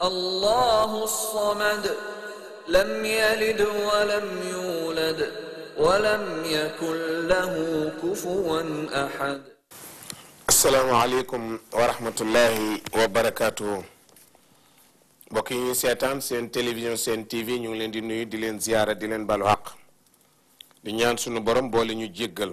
الله الصمد لم يلد ولم يولد ولم يكن له كفوا أحد asalaamaaleykum wa rahmatullahi wa barakaatu mbokk yi ñuy seetaan seen télévision seen TV ñu ngi leen di nuyu di leen ziyaara di leen balu xaq di ñaan sunu borom boole ñu jéggal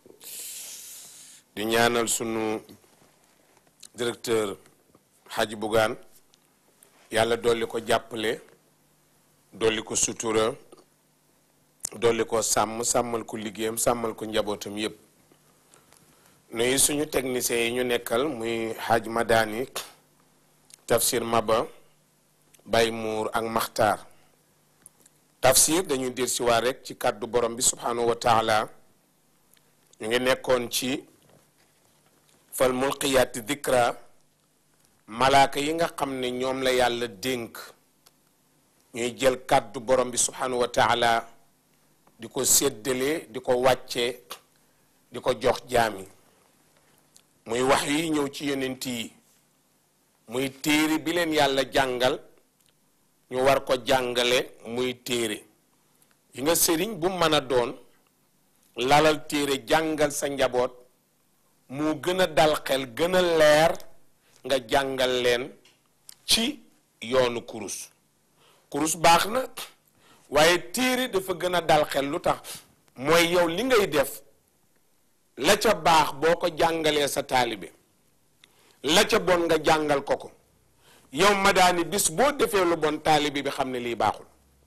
di ñaanal sunu directeur Hadji Bougane yàlla dolli ko jàppale dolli ko sutura dolli ko sàmm sàmmal ko liggéeyam sàmmal ko njabootam yépp nuyu suñu techniciens yi ñu nekkal muy Hadj Madani Tafsir Maba Bay Muur ak Maxtaar Tafsir dañuy dir si waa rek ci kàddu borom bi subhanahu wa taala ñu ngi nekkoon ci fal mulqiyaati dikra malaaka yi nga xam ne ñoom la yàlla dénk ñuy jël kàddu borom bi subhanahu wa taala di ko séddale di ko wàcce di ko jox jaami muy wax yi ñëw ci yonent yi muy téere bi leen yàlla jàngal ñu war ko jàngale muy téere yi nga sëriñ bu mën a doon lalal téere jàngal sa njaboot mu gën a dal xel gën a leer nga jàngal leen ci yoonu kurus kurus baax na waaye téere dafa gën a dal xel lu tax mooy yow li ngay def la ca baax boo ko jàngalee sa taalibe la ca bon nga jàngal ko ko yow madaani bis boo defee lu bon taalibe bi xam ne lii baaxul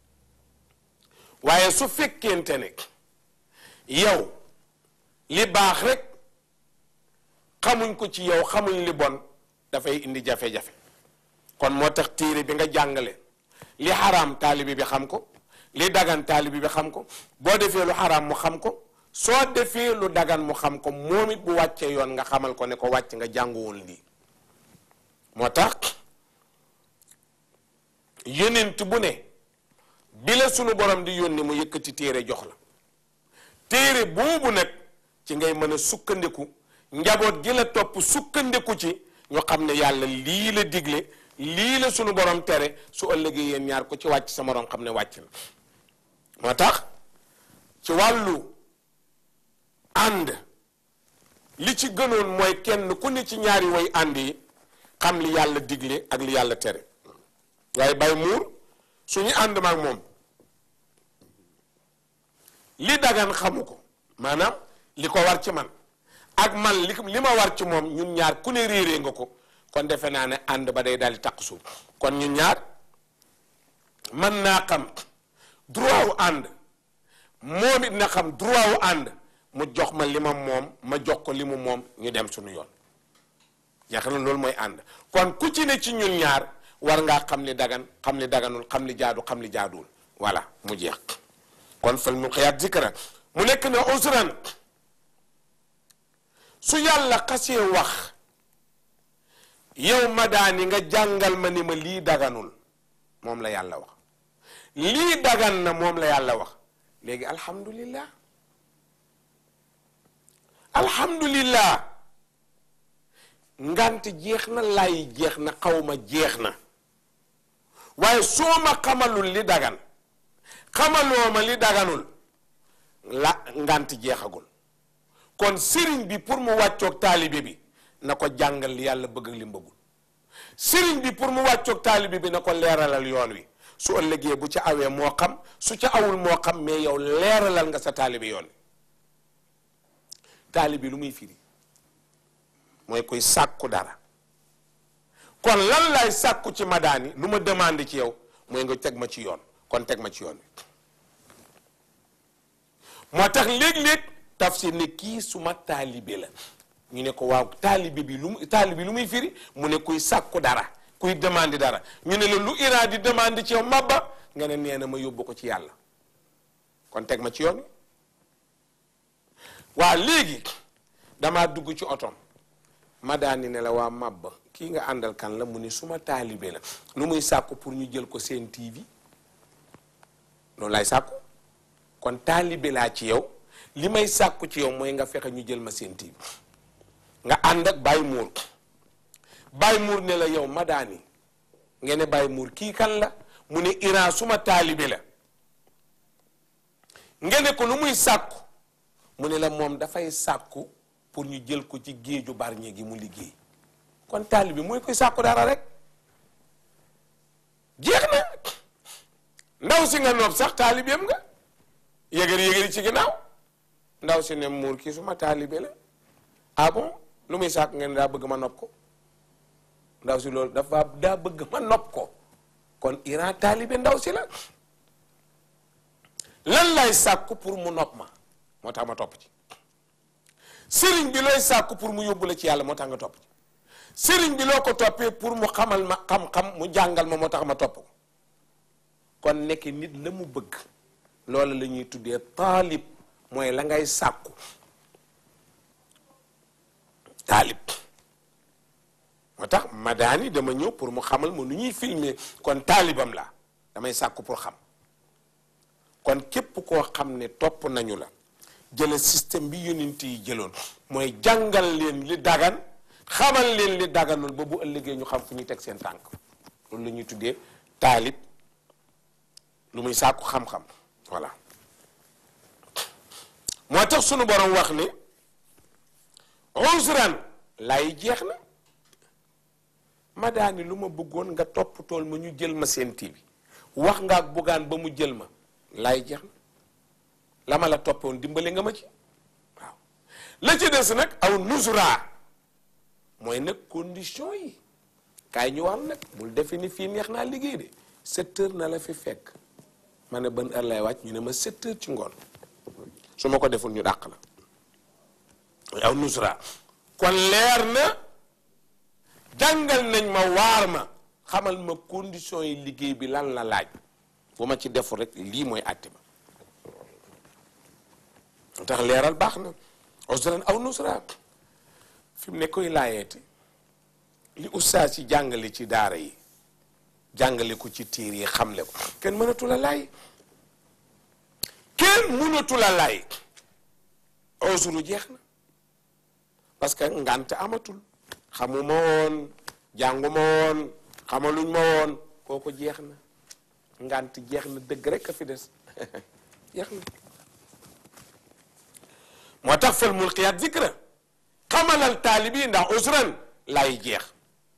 waaye su fekkente ne yow li baax rek xamuñ ko ci yow xamuñ li bon dafay indi jafe-jafe kon moo tax téere bi nga jàngale li xaraam taalibe bi xam ko li dagan taalibe bi xam ko boo defee lu xaraam mu xam ko soo defee lu dagan mu xam ko moom it bu wàccee yoon nga xamal ko ne ko wàcc nga jànguwoon lii moo tax yonent bu ne bi la sunu borom di yónni mu yëkkati téere jox la téere boobu nag ci ngay mën a sukkandiku njaboot gi la topp sukkandiku ci ñu xam ne yàlla lii la digle lii la sunu borom tere su ëllëgee yéen ñaar ko ci wàcc sa morom xam ne wàcc na moo tax ci wàllu ànd li ci gënoon mooy kenn ku ne ci ñaari way ànd yi xam li yàlla digle ak li yàlla tere waaye bay muur suñu ànd maag moom li dagan xamu ko maanaam li ko war ci man ak man li li ma war ci moom ñun ñaar ku ne réeree nga ko kon defe naa ne ànd ba day daal di taq suuf kon ñun ñaar mën naa xam droit wu ànd moom it na xam droit wu ànd mu jox ma li ma moom ma jox ko li mu moom ñu dem suñu yoon yaakaar na loolu mooy ànd kon ku ci ne ci ñun ñaar war ngaa xam li dagan xam li daganul xam li jaadu xam li jaaduwul voilà mu jeex kon fal mu xëyaat zikra mu nekk ne usran su yàlla xasee wax yow ma daani nga jàngal ma ni ma lii daganul moom la yàlla wax lii dagan na moom la yàlla wax léegi alhamdulillah alhamdulillah ngant jeex na lay jeex na xawma jeex na waaye soo ma xamalul li dagan xamaloo ma li daganul la ngant jeexagul kon sëriñ bi pour mu wàccoog taalibe bi na ko jàngal li yàlla bëgg ak li mu bëggul sëriñ bi pour mu wàccoog taalibe bi na ko leeralal yoon wi su ëllëgee bu ca awee moo xam su ca awul moo xam mais yow leeralal nga sa taalibe yoon wi taalibe lu muy firi mooy koy sàkku dara kon lan lay sàkku ci madaani lu ma demande ci yow mooy nga teg ma ci yoon kon teg ma ci yoon wi moo tax léeg-léeg tafsir ne kii suma taalibe la ñu ne ko waaw taalibe bi lu mu taalibe lu muy firi mu ne kuy sàkku dara kuy demande dara ñu ne la lu iraa di demande ci yow mabba nga ne nee na ma yóbbu ko ci yàlla kon teg ma ci yoon wi waa léegi damaa dugg ci otom ma daani ne la waa mabba kii nga àndal kan la mu ne suma taalibe la lu muy sàkku pour ñu jël ko seen TV loolu lay sàkku kon taalibe laa ci yow li may sàkku ci yow mooy nga fexe ñu jël ma seen TV nga ànd ak Baye Mour Baye Mour ne la yow ma daani ngeen ne bàyyi muur kii kan la mu ne Iran suma taalibe la ngeen ne ko lu muy sàkku mu ne la moom dafay sàkku pour ñu jël ko ci géeju barñe gi mu liggéey kon taalibe mooy koy sàkku dara rek jeex na ndaw si nga noob sax taalibeem nga yëgëri yëgëri ci ginnaaw ndaw si ne muur kii suma taalibe la ah bon lu muy sàkk ngeen daa bëgg ma nopp ko ndaw si loolu dafa daa bëgg ma nopp ko kon Iran taalibe ndaw si la lan lay sàkku pour mu nopp ma moo tax ma topp ci sëriñ bi looy sàkku pour mu yóbbu la ci yàlla moo tax nga topp ci sëriñ bi loo ko toppee pour mu xamal ma xam-xam mu jàngal ma moo tax ma topp ko kon nekk nit la mu bëgg loolu la ñuy tuddee taalib mooy la ngay sàkku taalib moo tax madaani dama ñëw pour mu xamal ma nu ñuy filmer kon taalibam la damay sàkku pour xam kon képp koo xam ne topp nañu la jële système bi yonent yi jëloon mooy jàngal leen li dagan xamal leen li daganul ba bu ëllëgee ñu xam fu ñuy teg seen tànk loolu la ñuy tuddee taalib lu muy sàkku xam-xam voilà moo tax sunu borom wax ni usran lay jeex na ma daani lu ma bëggoon nga topp tool ma ñu jël ma seen tii bi wax nga ak buggaan ba mu jël ma lay jeex na la ma la toppoon dimbale nga ma ci waaw la ci des nag aw nusra mooy nag condition yi kaay ñu wax nag bul defe ni fii neex naa liggéey de sept heures na la fi fekk ma ne ban heure lay wàcc ñu ne ma sept heures ci ngoon su ma ko deful ñu dàq la aw nusra kon leer na jàngal nañ ma waar ma xamal ma condition yi liggéey bi lan la laaj bu ma ci deful rek lii mooy àtte ba tax leeral baax na usran aw nusra fi mu ne koy laayeeti li ustaas yi jàngale ci daara yi jàngale ko ci tiir yi xamle ko kenn mënatu la laay kenn mënatu la laay usru jeex na parce que ngant amatul xamuma woon jànguma woon xamaluñ ma woon kooku jeex na ngant jeex na dëgg rek a fi des jeex na moo tax fal mulqiyaat zikra xamalal taalibi ndax usran lay jeex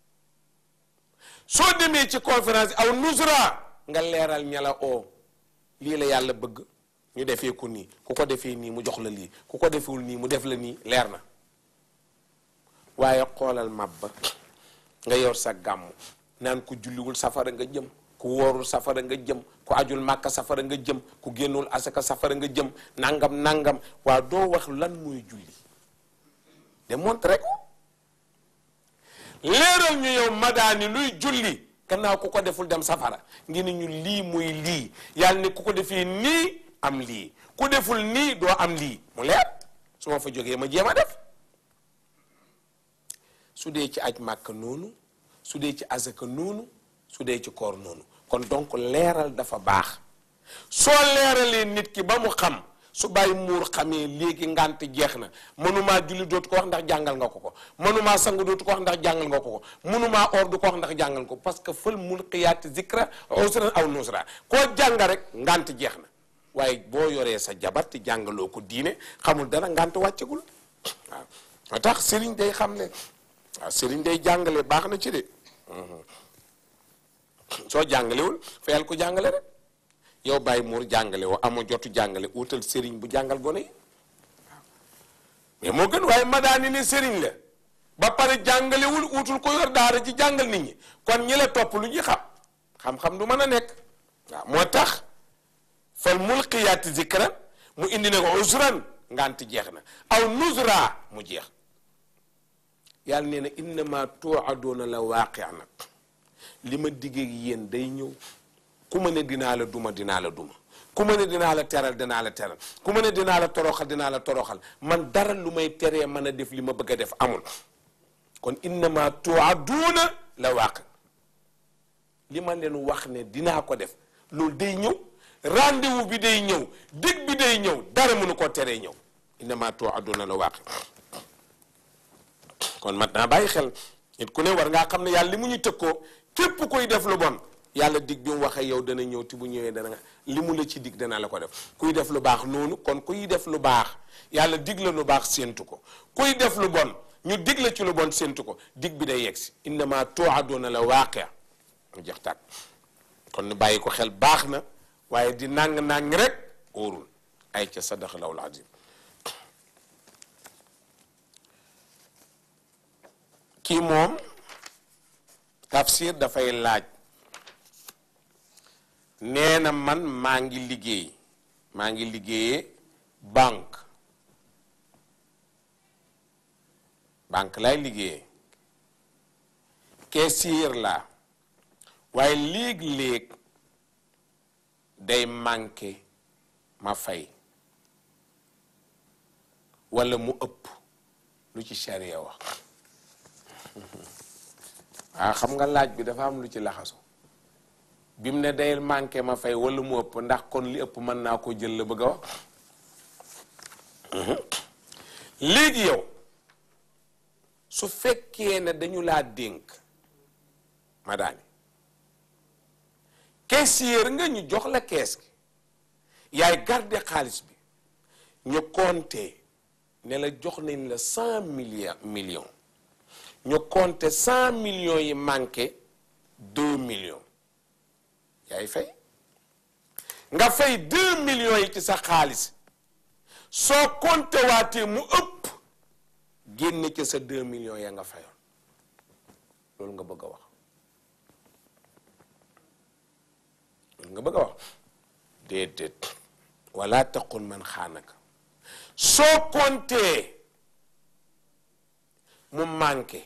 soo demee ci conférence aw nusra nga leeral ñala oo lii la yàlla bëgg ñu defee ko nii ku ko defee nii mu jox la lii ku ko defewul nii mu def la nii leer na waaye xoolal mabba nga yor sa gàmm naan ku julliwul safara nga jëm ku woorul safara nga jëm ku ajul màkka safara nga jëm ku génnul asaka safara nga jëm nangam nangam waa doo wax lan muy julli démontré ko leeral ñu yow madaani luy julli gannaaw ku ko deful dem safara ngi ni ñu lii muy lii yàlla ne ku ko defee nii am lii ku deful nii doo am lii mu leer su ma fa jógee ma jéem a def su dee ci aj màkk noonu su dee ci asaka noonu su dee ci koor noonu kon donc leeral dafa baax soo leeralee nit ki ba mu xam su bàyyi muur xamee léegi ngant jeex na mënumaa julli dootu ko wax ndax jàngal nga ko ko mënumaa sang dootu ko wax ndax jàngal nga ko ko mënumaa or du ko wax ndax jàngal ko parce que fël mulqiyaati zikra usran aw nusra koo jàng rek ngant jeex na waaye boo yoree sa jabar te jàngaloo ko diine xamul dara ngant wàccagul waaw moo tax sëriñ day xam ne waaw sëriñ day jàngale baax na ci de soo jàngalewul fayal ko jàngale rek yow bàyyi muur jàngale woo amoo jotu jàngale utal sëriñ bu jàngal gone yi mais moo gën waaye madaani ne sëriñ la ba pare jàngalewul utul ko yor daara ci jàngal nit ñi kon ñi la topp lu ñuy xam xam-xam du mën a nekk waaw moo tax fal mulqiyaati zikran mu indi ne ko usran ngant jeex na aw nuzra mu jeex yàlla nee na innama tuuadoona la waaqi nag li ma diggee yéen day ñëw ku ma ne dinaa la duma dinaa la duma ku ma ne dinaa la teral dinaa la teral ku ma ne dinaa la toroxal dinaa la toroxal man dara lu may teree mën a def li ma bëgg a def amul kon innama tuuaduuna la waaqi li ma leen wax ne dinaa ko def loolu day ñëw rendez-vous bi day ñëw dig bi day ñëw dara mënu koo teree ñëw innama tuuaduuna la waaqi kon mat naa bàyyi xel nit ku ne war ngaa xam ne yàlla li mu ñu tëkkoo képp koy def lu bon yàlla dig bi mu waxee yow dana ñëw te bu ñëwee dana nga li mu la ci dig dana la ko def kuy def lu baax noonu kon kuy def lu baax yàlla dig la lu baax séentu ko kuy def lu bon ñu dig la ci lu bon séentu ko dig bi day yegsi innama tuaduna la waaqia mu jeex tàkk kon nu bàyyi ko xel baax na waaye di nàng-nàng rek óorul ay ca sadaqa lawul azim kii moom tafsir dafay laaj nee na man maa ngi liggéey maa ngi liggéeyee banque banque lay liggéeyee caissier la waaye léeg-léeg day manqué ma fay walla mu ëpp lu ci charia wax waaw xam nga laaj bi dafa am lu ci laxasu bi mu ne day manqué ma fay walla mu ëpp ndax kon li ëpp mën naa ko jël la bëgg a wax léegi yow su fekkee ne dañu laa dénk madaani caissier nga ñu jox la kees gi yaay garde xaalis bi ñu compté ne la jox nañ la cent millions millions ñu compté cent millions yi manqué deux millions yaay fay nga fay deux millions yi ci sa xaalis soo compté waatee mu ëpp génne ci sa deux millions ya nga fayoon loolu nga bëgg a wax loolu nga bëgg a wax déedéet wala taqul man xaanaka soo compté mu manqué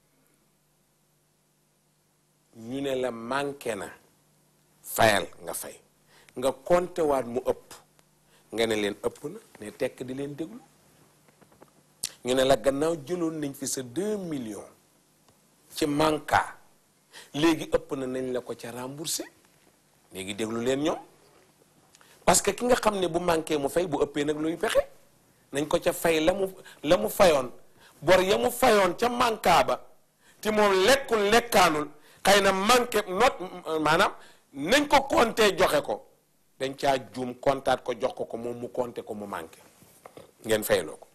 ñu ne la manqué na fayal nga fay nga compté waat mu ëpp nga ne leen ëpp na ne tekk di leen déglu ñu ne la gannaaw jëloon nañ fi sa deux millions ci manka léegi ëpp na nañ la ko ca remboursé léegi déglu leen ñoom parce que ki nga xam ne bu manqué mu fay bu ëppee nag luy pexe nañ ko ca fay la mu la mu fayoon bor ya mu fayoon ca manka ba te moom lekkul lekkaanul xëy na manqué not maanaam nañ ko compté joxe ko dañ caa juum kontaat ko jox ko ko moom mu compté ko mu manqué ngeen fayloo ko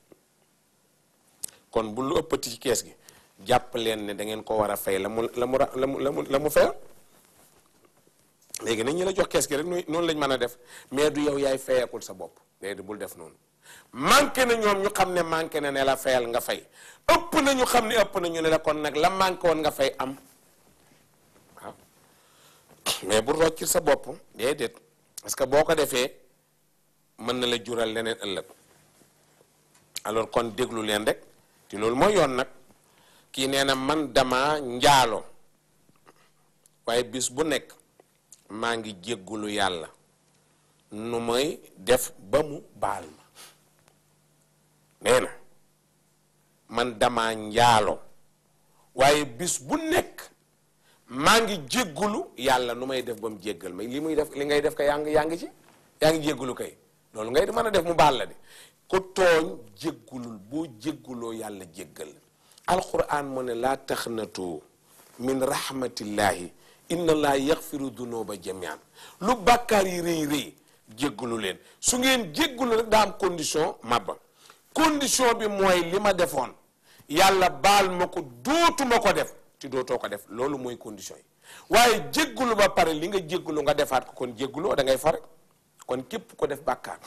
kon bu lu ëppati ci kees gi jàpp leen ne da ngeen ko war a fay la mu la mu la mu la mu la mu fayoon léegi nañ ñu la jox kees gi rek noonu lañ mën a def mais du yow yaay fayakul sa bopp léegi bul def noonu manqué na ñoom ñu xam ne manqué na ne la fayal nga fay ëpp na ñu xam ne ëpp na ñu ne la kon nag la manqué woon nga fay am waaw mais bu roccil sa bopp déedéet parce que boo ko defee mën na la jural leneen ëllëg alors kon déglu leen rek te loolu mooy yoon nag kii nee na man dama njaalo waaye bis bu nekk maa ngi jéggulu yàlla nu may def ba mu baal ma nee na man dama njaalo waaye bis bu nekk maa ngi jéggulu yàlla nu may def ba mu jéggal ma li muy def li ngay def ka yaa ngi yaa ngi ci yaa ngi jéggulu kay loolu ngay mën a def mu baal la de ku tooñ jéggulul boo jégguloo yàlla jéggal alquran mu ne laa taxnatu min rahmatillahi inna laa yaxfiru dunuba jamian lu bàkkaar yi rëy rëy jéggulu leen su ngeen jéggulu rek daa am condition mabba condition bi mooy li ma defoon yàlla baal ma ko dootuma ko def te dootoo ko def loolu mooy condition yi waaye jéggulu ba pare li nga jéggulu nga defaat ko kon jégguloo da ngay fare kon képp ko def bàkkaar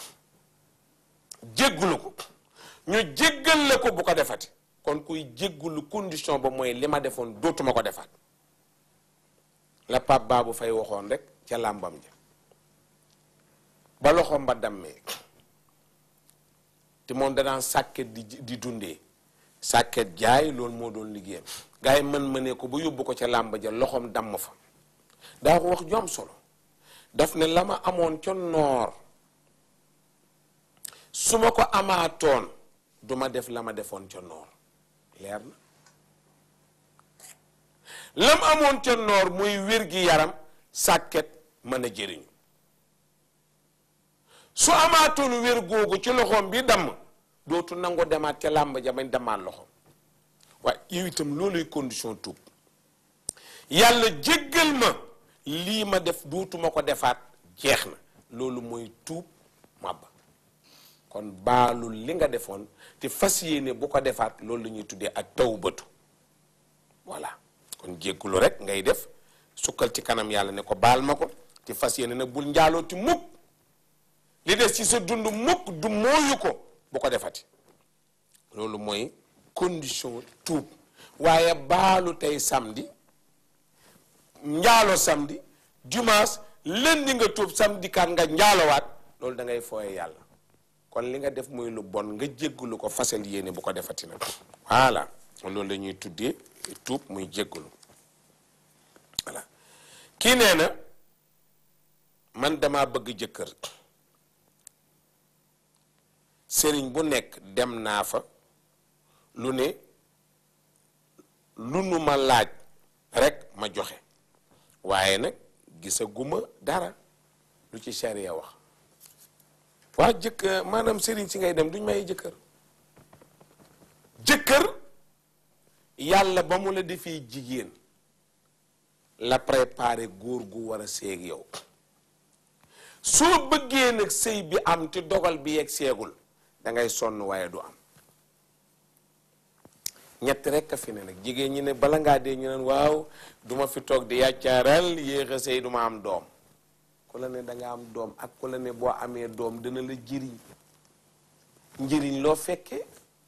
jéggulu ko ñu jéggal la ko bu ko defati kon kuy jéggulu condition ba mooy li ma defoon dootuma ko defaat la Pape Babou Faye waxoon rek ca làmbam ja ba loxoom ba dammee te moom danaan sàkket di di dundee sàkket jaay loolu moo doon liggéeyam gars yi mën mënee ko ba yóbbu ko ca làmb ja loxoom damm fa daa ko wax ju am solo daf ne la ma amoon ca noor su ma ko amaatoon du ma def la ma defoon ca noor leer na lam amoon ca noor muy wér gi yaram sàkket mën a jëriñu su amaatoon wér googu ci loxoom bi damm dootu nangu demaat ca làmb ja bañ demaat loxoom waaye yow itam looluy condition tuub yàlla jéggal ma lii ma def duutuma ko defaat jeex na loolu mooy tuub màbba kon baalul li nga defoon te fas yéene bu ko defaat loolu la ñuy tuddee ak tawbatu voilà kon jéggulu rek ngay def sukkal ci kanam yàlla ne ko baal ma ko te fas yéene nag bul njaalooti mukk li des ci sa dund mukk du mooyu ko bu ko defati loolu mooy condition tuub waaye baalu tey samedi njaalo samedi dimanche lundi nga tuub samedi kat nga njaalowaat loolu da ngay fooye yàlla kon li nga def muy lu bon nga jéggalu ko fasal yéene bu ko defati nag voilà loolu la ñuy tuddee tuub muy jéggalu voilà kii nee na man dama bëgg jëkkër sëriñ bu nekk dem naa fa lu ne lu nu ma laaj rek ma joxe waaye nag gisaguma dara lu ci sharia wax waa jëkkër maanaam sëriñ si ngay dem duñ may jëkkër jëkkër yàlla ba mu la defee jigéen la préparé góor gu war a seeg yow soo bëggee nag sëy bi am te dogal bi yegg seegul da ngay sonn waaye du am ñett rekk a fi ne nag jigéen ñi ne bala ngaa dee ñu naan waaw duma fi toog di yàccaaral yéex a sëy duma am doom ku la ne danga am doom ak ku la ne boo amee doom dina la jëriñ njëriñ loo fekkee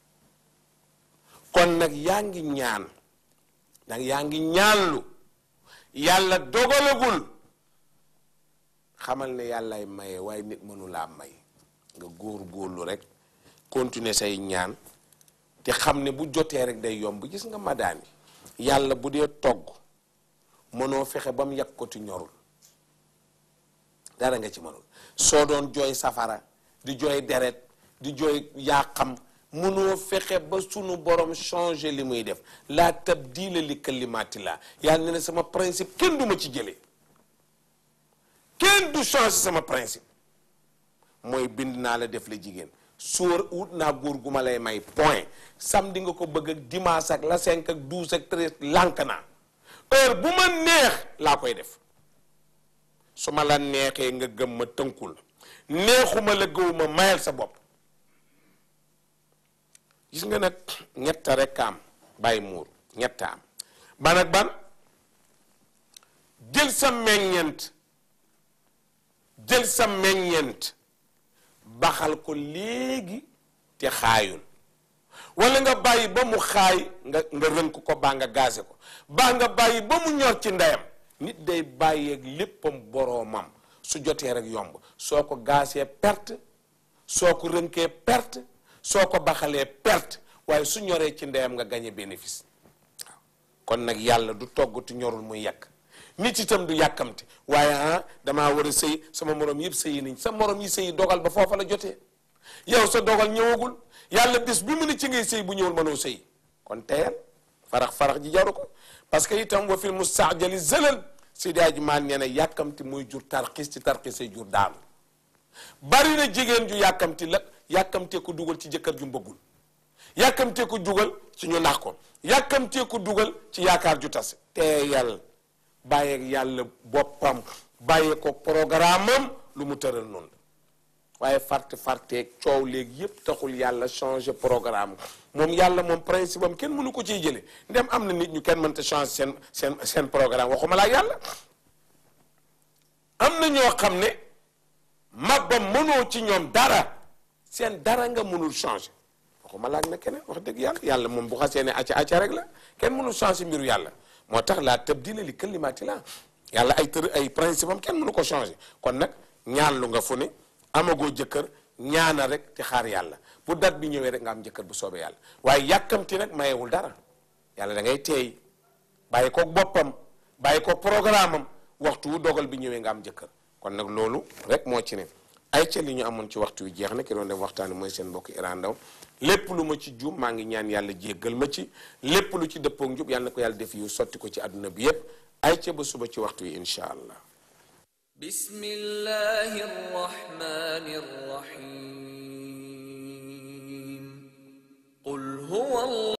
kon nag yaa ngi ñaan nag yaa ngi ñaanlu yàlla dogalagul xamal ne yàllaay maye waaye nit mënulaa may nga góor góorlu rek continuer say ñaan te xam ne bu jotee rek day yomb gis nga madaani yàlla bu dee togg mënoo fexe ba mu yàq ko ti ñorul dara nga ci mënul soo doon jooy safara di jooy deret di jooy yaa xam mënoo fexe ba sunu borom changer li muy def laa tabdila li kalimatillah yàlla ne ne sama principe kenn du ma ci jëlee kenn du changer sama principe mooy bind naa la def la jigéen sóor wut naa góor gu ma lay may point samedi nga ko bëgg ak dimanche ak la cinq ak douze ak treize lànk naa heure bu ma neex laa koy def su ma la neexee nga gëm ma tënkul neexuma la gëw ma mayal sa bopp gis nga nag ñetta rek am bàyyi muur ñetta am ban ak ban jël sa meññeent jël sa meññeent baxal ko léegi te xaayul wala nga bàyyi ba mu xaay nga nga rënk ko baa nga gaase ko baa nga bàyyi ba mu ñor ci ndeyam nit day bàyyeeg léppam boroomam su jotee rek yomb soo ko gaasee perte soo ko rënkee perte soo ko baxalee perte waaye su ñoree ci ndeyam nga gañe bénéfice waaw kon nag yàlla du toggatu ñorul muy yàq nit itam du yàkkamti waaye ah damaa war a sëy sama morom yëpp sëyi nañ sa morom yi sëyi dogal ba foofa la jotee yow sa dogal ñëwagul yàlla bis bi mu ne ci ngay sëy bu ñëwul mënoo sëy kon teyal farax farax ji jaru ko parce que itam wa fil mustaajali zëlal si daa ji maan nee na yàkkamti muy jur tarxis ci tarxis say jur daanu bari na jigéen ju yàkkamti la yàkkamtee ko dugal ci jëkkër ju mbëggul yàkkamtee ko dugal ci ñu nax ko yàkkamtee ko dugal ci yaakaar ju tas teeyal bàyyeeg yàlla boppam bàyyee ko programme am lu mu tëral noonu waaye farte farteeg coow léegi yépp taxul yàlla changer programme moom yàlla moom principe am kenn mënu ko ciy jële ndem am na nit ñu kenn mënta changer seen seen seen programme waxuma laa yàlla am na ñoo xam ne mabbam mënoo ci ñoom dara seen dara nga mënul changer waxuma laaj na keneen wax dëgg yàlla yàlla moom bu xasee ne acca acca rek la kenn mënul changer mbiru yàlla moo tax laa tabdila li kalimaati la yàlla ay tër ay principe am kenn mënu ko changer kon nag ñaan lu nga fu ne amagoo jëkkër ñaana rek te xaar yàlla bu dat bi ñëwee rek nga am jëkkër bu soobee yàlla waaye yàkkamti nag mayewul dara yàlla da ngay teey bàyyi ko boppam bàyyi ko programme am waxtu wu dogal bi ñëwee nga am jëkkër kon nag loolu rek moo ci ne ay ca li ñu amoon ci waxtu wi jeex na ki doon dem waxtaani mooy seen mbokk Iran Ndaw lépp lu ma ci juum maa ngi ñaan yàlla jéggal ma ci lépp lu ci dëppook njub yàlla na ko yàlla def yu sotti ko ci àdduna bi yépp ay ca ba suba ci waxtu wi incha allah بسم الله الرحمن الرحيم قل هو الله